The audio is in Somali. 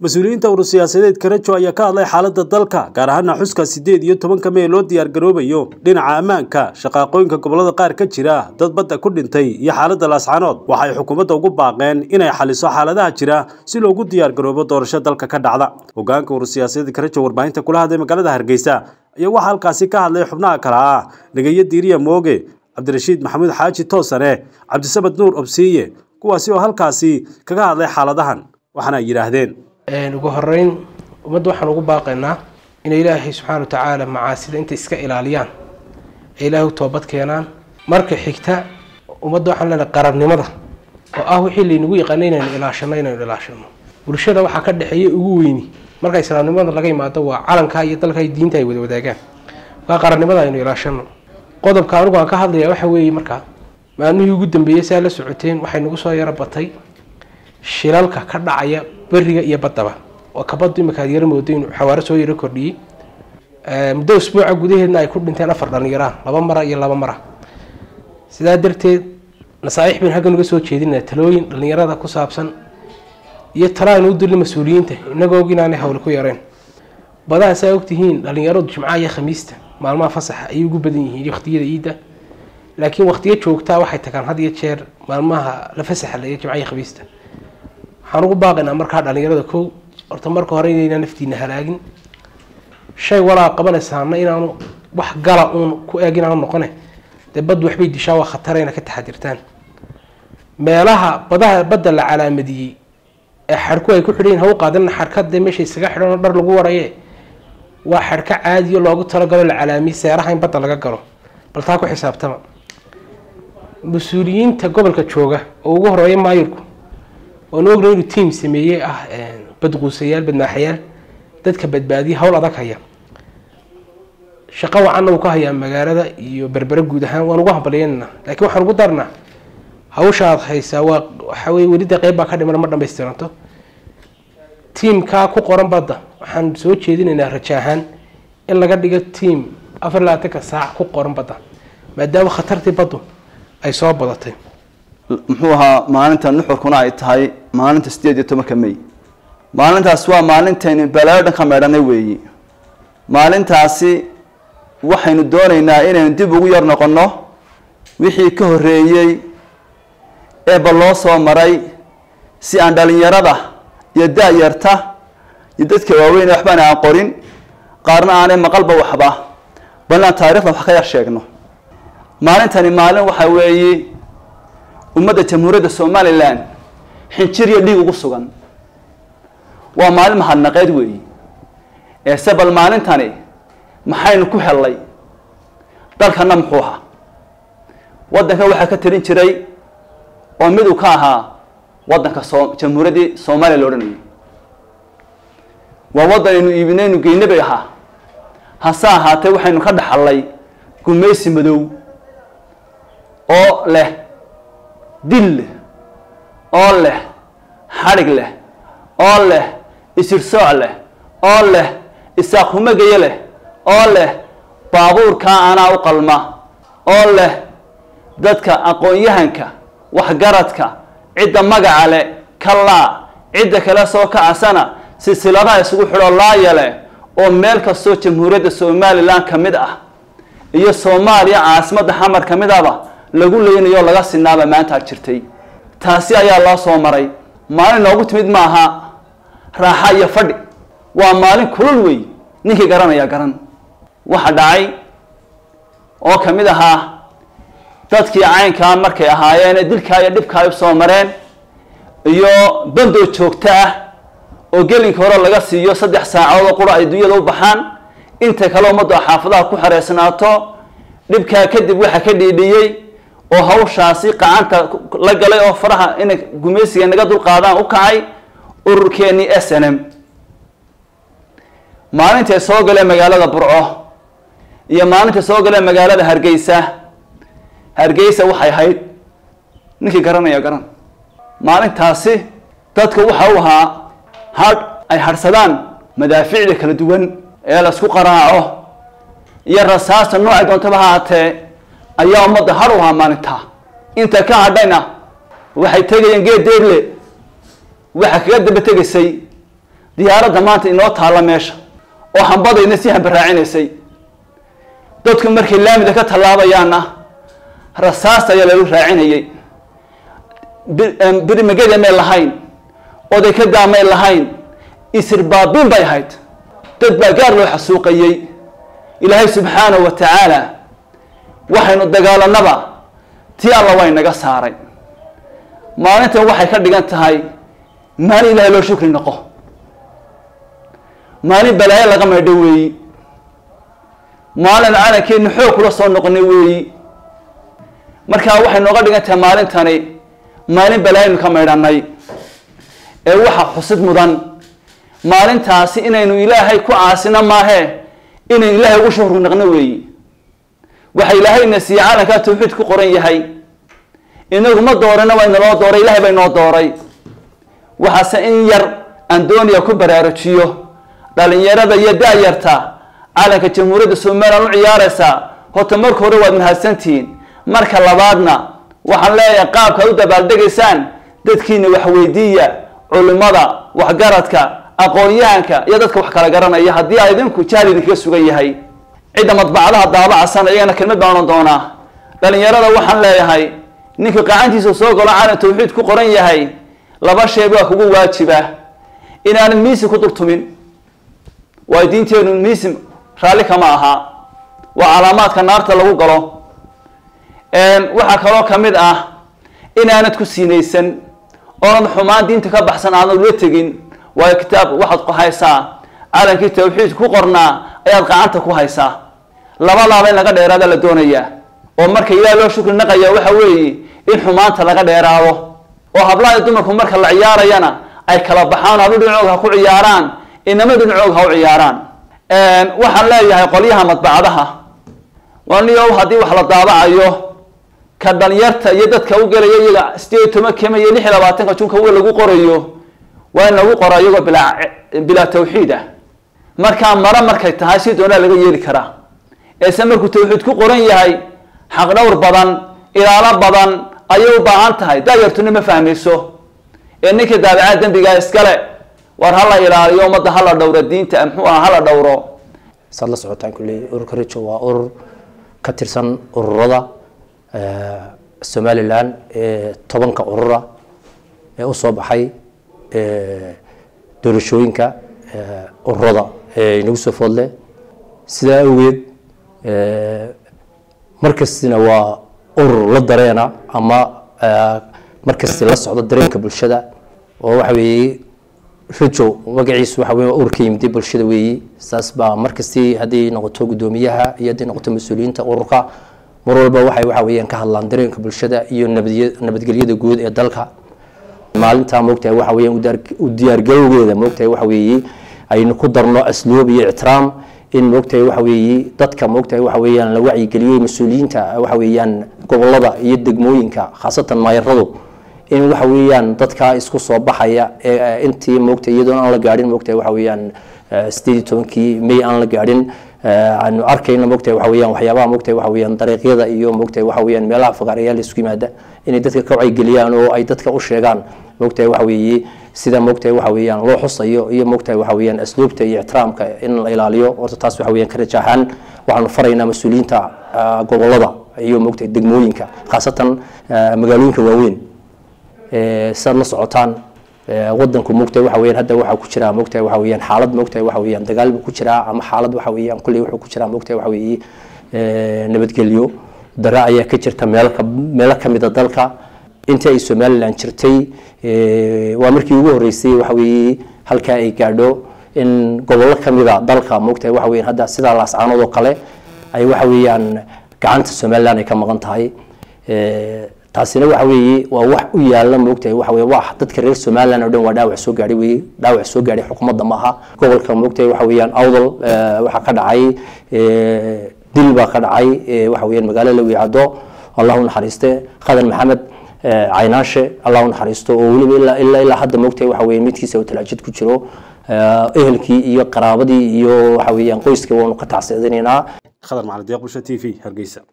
mas-uuliyiinta urur siyaasadeed karajo ayaa ka hadlay xaaladda dalka gaar ahaana xuska siddeed iyo tobanka mee loo diyaargaroobayo dhinaca ammaanka shaqaaqooyinka gobolada qaar ka jira dad badda ku dhintay iyo xaaladda laascanood waxay xukuumadda ugu baaqeen inay xaliso xaaladaha jira si loogu diyaargaroobo doorasho dalka ka dhacda hogaanka urur siyaasadeed karajo warbaahinta kula hadlay magaalada hargeysa ayaa waxaa halkaasi ka hadlay xubnaha kale ah nagayo diiriya mooge cabdirashiid maxamuud xaaji toosane cabdisamad nuur obsiiye kuwaasi oo halkaasi kaga hadlay xaaladahan waxaana ay yidhaahdeen ugu horeyn ummadda waxaan ugu baaqaynaa inay ilaahay subxaana wa tacaala macaasida intay iska ilaaliyaan ay ilaahay u toobad keenaan marka xigta ummadda waxaan leenahay qarannimada oo ah wixii laynagu yaqaana inaynu ilaashano inaynu ilaashano bulshada waxaa ka dhexeeya ugu weyni marka islaamnimada laga imaado waa calanka iyo dalka iyo diinta ay wada wadaagaan waa qarannimada aynu ilaashano qodobka anigu aan ka hadlaya waxa weeye markaa maalmihii ugu dambeeyey saa la socoteen waxay nagu soo yaro batay shilalka ka dhacaya beriga iyo baddaba oo kabaddu imika aad yaro moodo inuu xawaaro soo yaro kordhiyey muddo usbuuca gudaheedna ay ku dhinteen afar dhallinyaraan laba mara iyo laba mara sidaa darteed nasaaix baynu haggan uga soo jeedinaa talooyin dhallinyarada ku saabsan iyo talo aynu u dirna mas-uuliyiinta inagoo og inaanay hawle ku yareen badaha saa ogtihiin dhallinyaradu jimcaha iyo khamiista maalmaha fasaxa ayay ugu badan yihiin waqtiyada iidda laakiin waqtiyo joogtaa waxay tagaan had iyo jeer maalmaha la fasaxa la jimcaha iyo khamiista waxaan ugu baaqaynaa markaa dhallinyarada kow horta marka hore inaynaa naftiina halaagin shay walaa qabanaysaana inaanu wax gala uun ku eeg inaanu noqone dee baddu waxbay dishaa waa khatara ina ka taxadirtaan meelaha badaha badda la calaamadiyey ee xadhku ay ku xidhayin ha u qaadan xadhka dee meesha isaga xidhan oo dhar lagu waraye waa xadhka caadiyo loogu talagalo la calaamiyey seeraha in badda laga galo bal taa ku xisaabtama mas-uuliyiinta gobolka jooga oo ugu horeeya maayirku oonu ogna inuu tiam sameeyey ah badquusayaal badnaaxayaal dadka badbaadiya hawl adag haya shaqo wacanna uu ka hayaa magaalada iyo berbere guud ahaan waan ugu hambalyeynana lakiin waxaan ugu darnaa hawsha aad haysaa waa waxa weye welida qeyb baa ka dhiman ma dhamaystiranto tiamkaa ku qoran badda waxaan soo jeedinaynaa raja ahaan in laga dhigo tiam afar labaatanka saac ku qoran badda maadaama khatartii baddu ay soo badatay muxuu ahaa maalinta nuxurkuna ay tahay maalinta sideed iyo tobanka may maalintaas waa maalintaynu balaayo dhan ka meedhanay weeyi maalintaasi waxaynu doonaynaa inaynu dib ugu yar noqonno wixii ka horreeyey eeba loo soo maray si aan dhalinyarada iyo da-yarta iyo dadka waaweyn waxbaan aan qorin qaarna aanay maqalba waxba balnaan taarikhda wax ka yar sheegno maalintani maalin waxa weeye ummadda jamhuuriyadda somalilan xinjir iyo dhiig ugu sugan waa maalin mahadnaqeed weeyi eese bal maalintani maxaynu ku hellay dalkana muxuu ahaa waddanka waxaa ka talin jiray oo mid uu ka ahaa waddanka so jamhuuriyaddii soomaaliya la odhanayay waa waddan aynu iibinaynu geyne bay ahaa hase ahaatee waxaynu ka dhaxallay gumaysi madow oo leh dil leh oo leh xadhig leh oo leh isirsooc leh oo leh isaaqhumagaye leh oo leh baabuurkaa anaa u qalma oo leh dadka aqoon-yahanka waxgaradka cidda magaca leh kalaa cidda kale soo kacasana silsiladaha isugu xidho laayale oo meel kastoo jamhuuriyadda somalilan ka mid ah iyo soomaaliya caasimadda xamar ka mid ahba lagu leynayo laga sinaaba maanta jirtay taasi ayaa loo soo maray maalin noogu timid maaha raaxa iyo fadhi waa maalin kulul wey ninkii garanaya garan waxa dhacay oo ka mid ahaa dadkii caynkaa markay ahaayeen dilkaa iyo dhibkaa ay usoo mareen iyo bandow joogto ah oo gelinka hore laga siiyo saddex saacadood oo qura ay dunyada u baxaan inta kale ummaddu xaafadaha ku xareysnaato dhibkaa kadib waxa ka dhiidhiyey oo hawshaasi qacanta la galay oo faraha inay gumaysiga naga dulqaadaan u kacay ururkeenii s n m maalintay soo galeen magaalada burco iyo maalintay soo galeen magaalada hargeysa hargeysa waxay ahayd ninkii garanaya garan maalintaasi dadka waxa u ahaa hadh ay hadhsadaan madaaficda kala duwan ee laisku qaraaco iyo rasaasta noocay doontaba ha haatee ayaa ummadda har u ahaa maalintaa inta ka hadhayna waxay tegayeen geed deegle waxa kaga daba tegaysay diyaaradda maanta inoo taalla meesha oo hambadayna si hambarraacinaysay dadku markay laamida ka tallaabayaanna rasaasta ayaa lagu raacinayay birimageda may lahayn oday ka daamay lahayn isirbaabiin bay ahayd dad baa gaar loo xasuuqayey ilaahay subxaanahu wa tacaala waxaynu dagaalanaba tii alla way naga saaray maalintan waxay ka dhigan tahay maalin ilahay loo shukri noqo maalin balaayo laga maydho weeyi maalin calankeenu xoog kula soo noqonay weeyi markaa waxay nooga dhigan tahay maalintani maalin balaayanu ka maydhanay ee waxa xusid mudan maalintaasi inaynu ilaahay ku caasino maahee inaynu ilaahay ugu shuhru naqno weeyi waxa ilaahayna siiye calankaa tawxiid ku qoran yahay inagu ma doorana waa inaloo dooray ilahay baa inoo dooray waxaase in yar aan doonaya ku baraarujiyo dhalinyarada iyo da-yarta calanka jamhuuriyadda somalilan u ciyaaraysaa horta marka hore waad mahadsantihiin marka labaadna waxaan leeyahay qaabka ad u dabaaldegaysaan dadkiina waxweydiiya culimada waxgaradka aqoon-yahanka iyo dadka wax kala garanaya haddii a idinku jahli idinkaga sugan yahay cidda madbacadaha daabacasan iyagana kelmad baan odhan doonaa dhalinyarada waxaan leeyahay ninka qacantiisa soo galo calan tawxiid ku qoran yahay laba sheeb waa kugu waajiba inaanan miisi ku dultumin waayo diinteenu miisim raalli kama aha waa calaamaadka naarta lagu galo waxaa kaloo ka mid ah inaanad ku siinaysan oonad xumaan diinta ka baxsan aanad ula tegin waayo kitaab waxaad ku haysaa calankii tawxiid ku qornaa ayaad qacanta ku haysaa labadaaba in laga dheeraada la doonayaa oo marka ilaah loo shukri naqaya waxa weeye in xumaanta laga dheeraado oo hablaha dumarku marka la ciyaarayana ay kala baxaan hablo dhinacoog ha ku ciyaaraan inama dhinacoog ha u ciyaaraan waxaan leeyahay qolyaha madbacadaha waniyow haddii wax la daabacayo ka dhalinyarta iyo dadka u gelaya iyaga sideed iyo toban kema iyo lix iyo labaatanka junka w lagu qorayo waa in lagu qoro iyagoo bilaa bilaa tawxiid ah markaa mare markay tahay si doonaa laga yeeli karaa eese markuu tawxiid ku qoran yahay xaq dhowr badan ilaalo badan ayay u baahan tahay daayartuna ma fahmayso ee ninka daabacaa dembigaa iskale war hala ilaaliyo ummadda hala dhowro diinta muxuu aha hala dhowro saad la socotaan kulley ururka rijo waa urur ka tirsan ururada somalilan ee tobanka urura ee usoo baxay doorashooyinka ururada ee inagu soo foodle sidaa awgeed markastina waa urur la dareena ama markasti la socdo dareenka bulshada oo waxa weeye rajo magaciisu waxa wey urur ka yimid bulshada weeyi saas baa markasti hadday noqoto guddoomiyaha iyo hadday noqoto mas-uuliyiinta ururka mar walba waxay waxa weeyaan ka hadlaan dareenka bulshada iyo nabadya nabadgelyada guud ee dalka maalintaa moogtahay waxa weeyaan u diyaargarowgeeda moogtahay waxa weeye aynu ku darno asluub iyo ictiraam in moogtahay waxa weeye dadka moogtahay waxa weeyaan la wacyigeliyey mas-uuliyiinta waxa weeyaan gobolada iyo degmooyinka khaasatan maayaradu in waxa weeyaan dadka isku soo baxaya ee intii moogtahay iyadoon aan la gaadhin moogtahay waxa weeyaan sideed iyo tobankii may aan la gaadhin aanu arkayna moogtahay waxa weeyaan waxyaabaha moogtahay waxa weeyaan dariiqyada iyo moogtahay waxa weeyaan meelaha fagaarayaal isku yimaada inay dadka ka wacyigeliyaan oo ay dadka u sheegaan moogtahay waxa weeye sida moogtahay waxa weeyaan loo xusayo iyo moogtahay waxa weeyaan asluubta iyo ixtiraamka in la ilaaliyo horta taas waxa weeyaan ka rajaaxaan waxaanu faraynaa mas-uuliyiinta gobolada iyo moogtahay degmooyinka khaasatan magaalooyinka waaweyn sidaad la socotaan wadanku moogtahay waxa weeyaan hadda waxaa ku jira moogtahay waxa weeyaan xaalad moogtahay waxa weeyaan dagaal buu ku jiraa ama xaalad waxa weeyaan kulley wuxuu ku jiraa moogtahay waxa weeye nabadgelyo dara ayaa ka jirta meel ka meelo ka mid a dalka intii ay somaliland jirtay waa markii ugu horreysay waxa weeye halkaa ay gaadho in gobollo ka mid a dalka moogtahay waxa weeyaan hadda sidaa laascaanood oo kale ay waxa weeyaan gacanta somaliland ay ka maqan tahay taasina waxa weeye waa wax u yaala moogtahay waxa weye wax dadka reer somaliland oo dhan waa dhaawac soo gaadhay weye dhaawac soo gaadhay xukuumadda ma aha gobolka moogtahay waxa weeyaan awdal waxaa ka dhacay dil baa ka dhacay waxa weeyaan magaalo lawiicado allah u naxariiste khadan maxamed caynaashe allah u naxariisto oo weliba ilaa ilaa ilaa hadda moogtahay waxa weeye midkiisa uu talaajid ku jiro ehelkii iyo qaraabadii iyo waxa weeyaan qoyska waanu ka tacsiidinaynaa khadar macalin deeq bulsha t v hargeysa